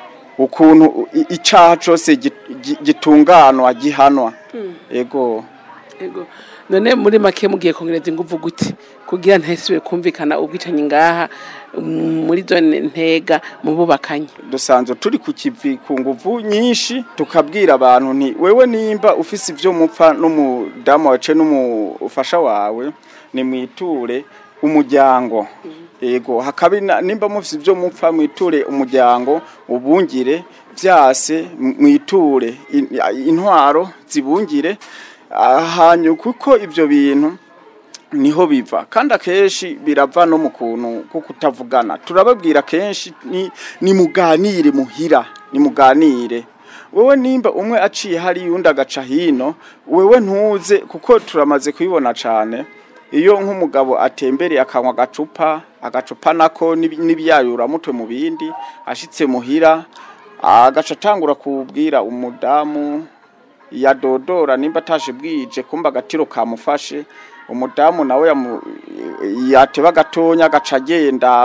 ukuntu i- icaha cose gi- gi- gitunganwa gihanwa ego Ego. none muri make mugiye kongereza ingufu gute kugira ntihasubire kumvikana ubwicanyi ngaha mm, muri zone ntega mu bubakanye dusanzwe turi ku kivi ku nguvu nyinshi tukabwira abantu nti wewe nimba ufise ivyo mupfa n'umudamu wawe n'umufasha wawe ni mwiture umuryango yego hakaba ina- nimba mufite ibyo mupfa mwiture umuryango ubungire byase mwiture in- intwaro zibungire ahanyu kuko ibyo bintu niho biva kandi akenshi birava no mu kuntu ko kutavugana turababwira kenshi ni nimuganire muhira nimuganire wewe nimba umwe aciye hari undi agaca hino wewe ntuze kuko turamaze kubibona cyane iyo nk'umugabo atembereye akanywa agacupa agacupa nako n'ibi- n'ibiyayura mutwe mu bindi ashitse muhira agaca atangura kubwira umudamu yadodora nimba ataje bwije kumba agatiro kamufashe umudamu nawe yamu- yateba gatonya agaca agenda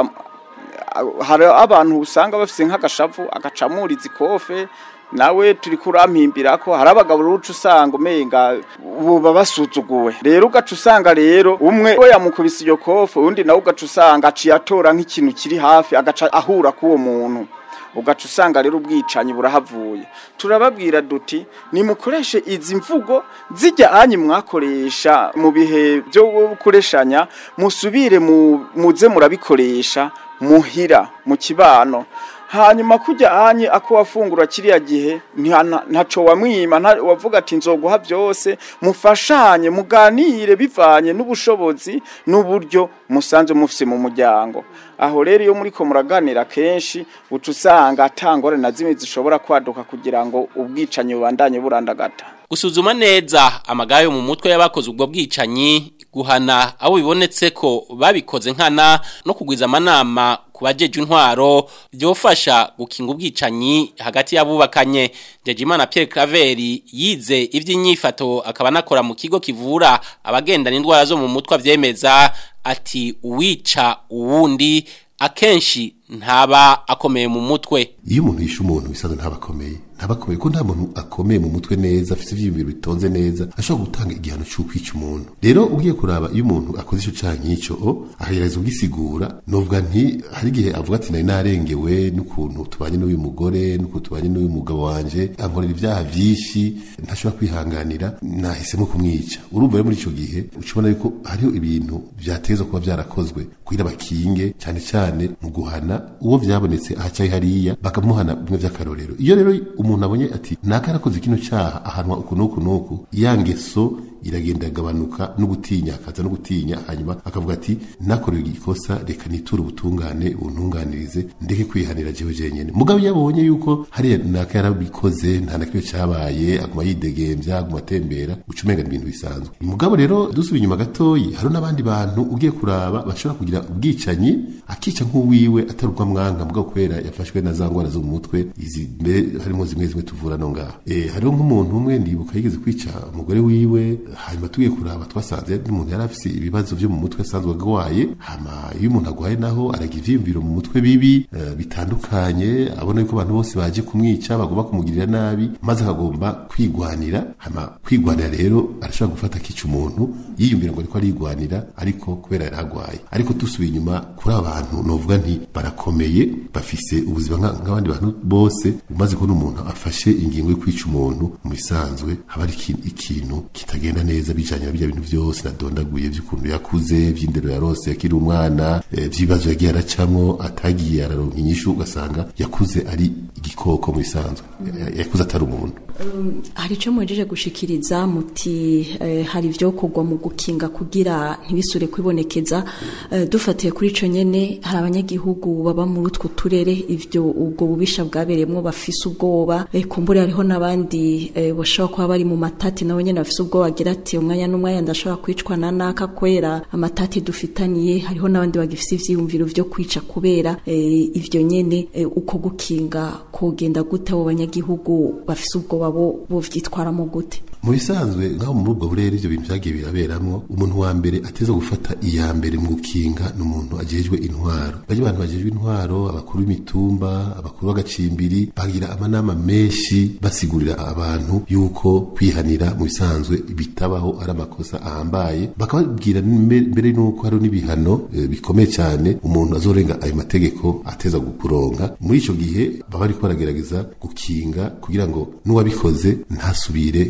hari abantu usanga bafise nk'agashavu agacamuriza ikofe nawe turi kurampimbira ko hari abagabo ruca usanga umenga buba basuzuguwe rero ugaca usanga rero umwe we yamukubise iyo kofe undi nawe ugaca usanga aciye atora nk'ikintu kiri hafi agaca ahura k'uwo muntu ugaca usanga rero ubwicanyi burahavuye turababwira duti nimukoreshe izi mvugo zijya anyi mwakoresha mu bihe byo gukoreshanya musubire mu- muze murabikoresha muhira mu kibano hanyuma kujya anye ako wafungura kiriya gihe nta- nta- ntaco wamwima nta- wavuga ati nzoguha byose mufashanye muganire bivanye n'ubushobozi n'uburyo musanze mufise mu muryango aho rero iyo muriko muraganira kenshi uca usanga atangore na zimwe zishobora kwaduka kugira ngo ubwicanyi bubandanye burandagata gusuzuma neza amagara yo mu mutwe y'abakoze ubwo bwicanyi guhana abo bibonetse ko babikoze nkana no kugwiza amanama ku bajeje intwaro byofasha gukinga ubwicanyi hagati y'abubakanye Jejimana Pierre Claver yize ivy'inyifato akaba nakora mu kigo kivura abagendana indwara zo mu mutwe avyemeza ati uwica uwundi akenshi ntaba akomeye mu mutwe iyo umuntu yishe umuntu bisanzwe ntabakomeye ntabakomeye ko nta muntu akomeye mu mutwe neza afite ivyiyumviro bitonze neza ashobora gutanga igihano c'ukwica umuntu rero ugiye kuraba iyo umuntu akoze ico canke nk'ico o ahereza ugisigura novuga nti hari igihe avuga ati nari narengewe n'ukuntu tubanye n'uyu mugore n'ukuntu tubanye n'uyu mugabo wanje ankorera ivyaha vyinshi ntashobora kwihanganira nahisemo kumwica urumva rero muri ico gihe ucibona yuko hariho ibintu vyatezwa kuba vyarakozwe kugira bakinge cyane cyane mu guhana uwo vyabonetse ahacaye hariya bakamuhana bimwe vy'akarorero iyo rero umuntu abonye ati naka yarakoze kino caha ahanwa uku n'uku n'uku ya ngeso iragenda agabanuka no gutinya akaza no gutinya hanyuma akavuga ati nakorewe igikosa reka niture ubutungane buntunganirize ndeke kwihanira jewe jenyene mugabo iyo abonye yuko hariya naka yarabikoze nta na kimwe cabaye aguma yidegembya aguma atembera uca umenga ni ibintu bisanzwe mugabo rero dusubiye inyuma gatoyi hari n'abandi bantu ugiye kuraba bashobora kugira ubwicanyi akica nk'uwiwe atari ubwamwanga mugabo kubera yafashwe na za ngwara zo mu mutwe izi mbe harimo zimwe zimwe tuvura no ngaha eh hariho nk'umuntu umwe ndibuka yigeze kwica umugore wiwe hanyuma tugiye kuraba twasanze yari umuntu yari afise ibibazo byo mu mutwe asanzwe agwaye hama iyo umuntu agwaye naho aragira ivyiyumviro mu mutwe bibi eh, bitandukanye abona yuko abantu bose baje kumwica bagomba kumugirira nabi maze akagomba kwigwanira hama kwigwanira rero arashobora gufata akica umuntu yiyumvira ngo ariko arigwanira ariko kubera yari agwaye ariko dusubiye inyuma kuri abantu novuga nti barakomeye bafise ubuzima nka- nk'abandi bantu bose umaze kubona umuntu afashe ingingo yo kwica umuntu mu bisanzwe haba ari iki- ikintu kitagenda neza bijanye na bijya bintu byose nadondaguye by'ukuntu yakuze by'indero yarose yakiri umwana eh, by'ibibazo yagiye aracamwo atagiye araronka inyishu ugasanga yakuze ari igikoko mu bisanzwe Ya- yakuze atari umuntu Um, hari icyo mwejeje gushikiriza muti eh, hari ibyo kugwa mu gukinga kugira ntibisure kwibonekeza eh, dufatiye kuri ico nyene hari abanyagihugu baba muri utwo turere ivyo ubwo bubisha bwabereyemwo bafise ubwoba eh, kumbure hariho n'abandi eh, bashobora kuba bari mu matati nabo nyene bafise ubwoba bagira ati umwanya n'umwanya ndashobora kwicwa na naka kwera amatati dufitaniye hariho n'abandi bagifise ivyiyumviro vyo kwica kubera eh, ivyo nyene eh, uko gukinga kogenda gute abo banyagihugu bafise ubwoba bo bovyitwaramo gute mu bisanzwe nk'aho muri ubwo burere ibyo bintu byagiye biraberamwo umuntu wa mbere ateza gufata iya mbere mu gukinga ni umuntu agejwe intwaro bajya abantu bagejwe intwaro abakuru b'imitumba abakuru b'agacimbiri bagira amanama menshi basigurira abantu yuko kwihanira mu bisanzwe bitabaho ari amakosa ahambaye bakababwira mbe- mbere n'uko hari n'ibihano eh, bikomeye cyane umuntu azorenga ayo mategeko ateza kuronka muri ico gihe baba bariko baragerageza gukinga kugira ngo n'uwabikoze ntasubire kwiyumvira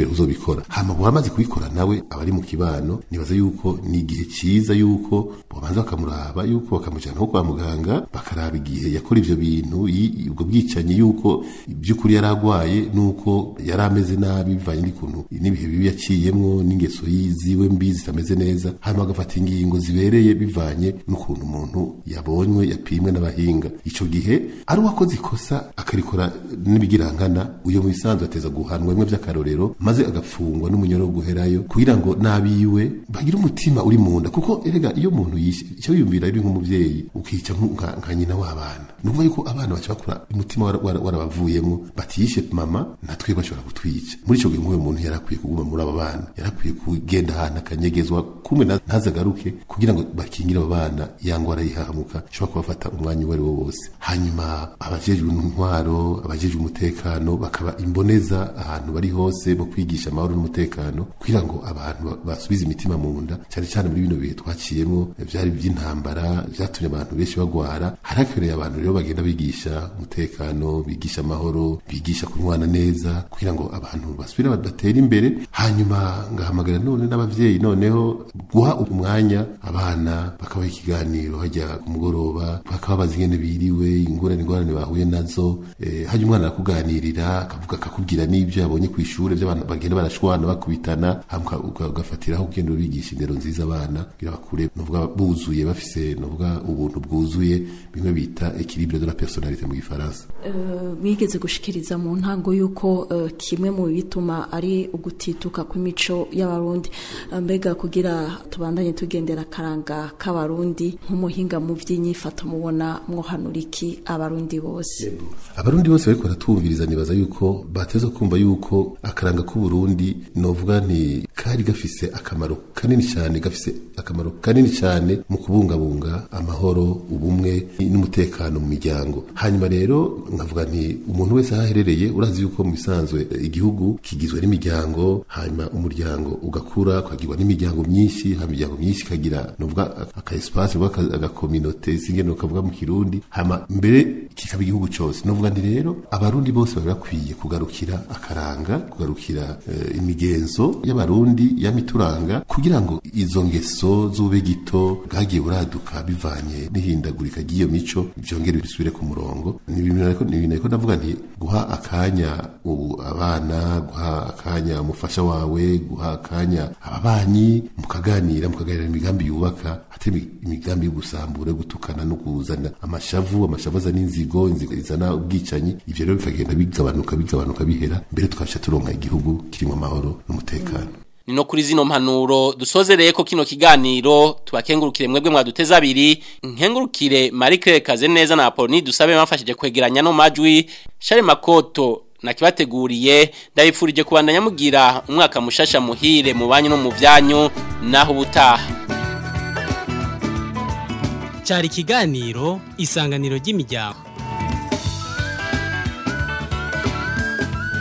uzobikora hama wamaze kubikora nawe abari mu kibano nibaza yuko ni igihe ciza yuko bobanza bakamuraba yuko bakamujana nko kwa muganga bakaraba igihe yakora ivyo bintu yi- ubwo bwicanyi yuko by'ukuri yari agwaye nuko yari ameze nabi bivanye n'ikuntu n'ibihe bibi yaciyemwo n'ingeso yiziwe mbi zitameze neza hanyuma agafata ingingo zibereye bivanye n'ukuntu umuntu yabonywe yapimwe n'abahinga ico gihe ari uwakoze ikosa akarikora n'ibigirankana uyo mu bisanzwe ateza guhanwa bimwe vy'akarorero maze agafungwa n'umunyoro wo guherayo kugira ngo n'abiwe bagire umutima uri mu nda kuko erega iyo umuntu yishe icyo wiyumvira uri nk'umuvyeyi ukica nku- nka nka nyina w'abana ni ukuvuga yuko abana baca bakura umutima wara- wara- warabavuyemo batiyishe mama natwe bashobora kutwica muri ico gihe nk'uwo muntu yari akwiye kuguma muri abo bana yari akwiye kugenda ahantu akanyegezwa kumwe na- ntazagaruke kugira ngo bakingire abo bana ya ngwara yihahamuka ishobora kubafata umwanya uwo ari wo wose hanyuma abajejwe intwaro abajejwe umutekano bakaba imboneza ahantu bari hose mu kwigisha amahoro n'umutekano kugira ngo abantu ba- basubize imitima mu nda cyane cyane muri bino bihe twaciyemo byari by'intambara byatumye abantu benshi bagwara harakwiriye abantu rero bagenda bigisha umutekano bigisha amahoro bigisha kunywana neza kugira ngo abantu basubire badatera imbere hanyuma ngahamagara none n'abavyeyi noneho guha umwanya abana bakabaha ikiganiro hajya ku mugoroba bakababaza ingene biriwe ingorane ingorane bahuye nazo eh, hajya umwana arakuganirira akavuga akakubwira n'ibyo yabonye ku ishure by'abantu bagenda barashwana bakubitana hama uka- uka- ugafatiraho ugenda ubigisha indero nziza abana kugira bakure novuga buzuye bafise novuga ubuntu bwuzuye bimwe bita equilibre de la personnalité mu gifaransa Eh, wigeze gushikiriza mu ntango y'uko eh, kimwe mu bituma ari ugutituka kw'imico y'abarundi Eh, mbega kugira tubandanye tugendera akaranga k'abarundi nk'umuhinga mu by'inyifato mubona mwohanura iki abarundi bose abarundi bose bariko baratwumviriza nibaza yuko bateza kumva yuko akaranga k'uburundi novuga nti kari gafise akamaro kanini cyane gafise akamaro kanini cyane mu kubungabunga amahoro ubumwe n'umutekano mu miryango hanyuma rero nkavuga nti umuntu wese aho aherereye urazi yuko mu bisanzwe eh, igihugu kigizwe n'imiryango hanyuma umuryango ugakura ukagirwa n'imiryango myinshi hanyuma imiryango myinshi ikagira novuga aka espace novuga agakominote singene ukavuga mu kirundi hama mbere kikaba igihugu cyose novuga nti rero abarundi bose bari bakwiye kugarukira akaranga kugarukira eh, imigenzo y'abarundi yamituranga kugira ngo izo ngeso z'ubegito bwagiye buraduka bivanye n'ihindagurika ry'iyo mico byongere bisubire ku murongo ni ibintu ariko ni ibintu ariko ndavuga nti guha akanya ubu abana guha akanya umufasha wawe guha akanya ababanyi mukaganira mukaganira imigambi yubaka atari imigambi yo gusambura yo gutukana no kuzana amashavu amashavu azana inzigo inzigo izana ubwicanyi ivyo rero bikagenda bigabanuka bigabanuka bihera mbere tukabasha turonka igihugu kirimo amahoro n'umutekano ni no kuri zino mpanuro dusozereye ko kino kiganiro tubakengurukire mwebwe mwaduteza abiri nkengurukire Marie Claire Kazeneza na Apolline dusabe bamfashije kwegeranya no majwi Share Makoto nakibateguriye ndabifurije kubandanya mugira umwaka mushasha muhire mu banyu no mu vyanyu naho ubutaha cyari ikiganiro isanganiro ry'imiryango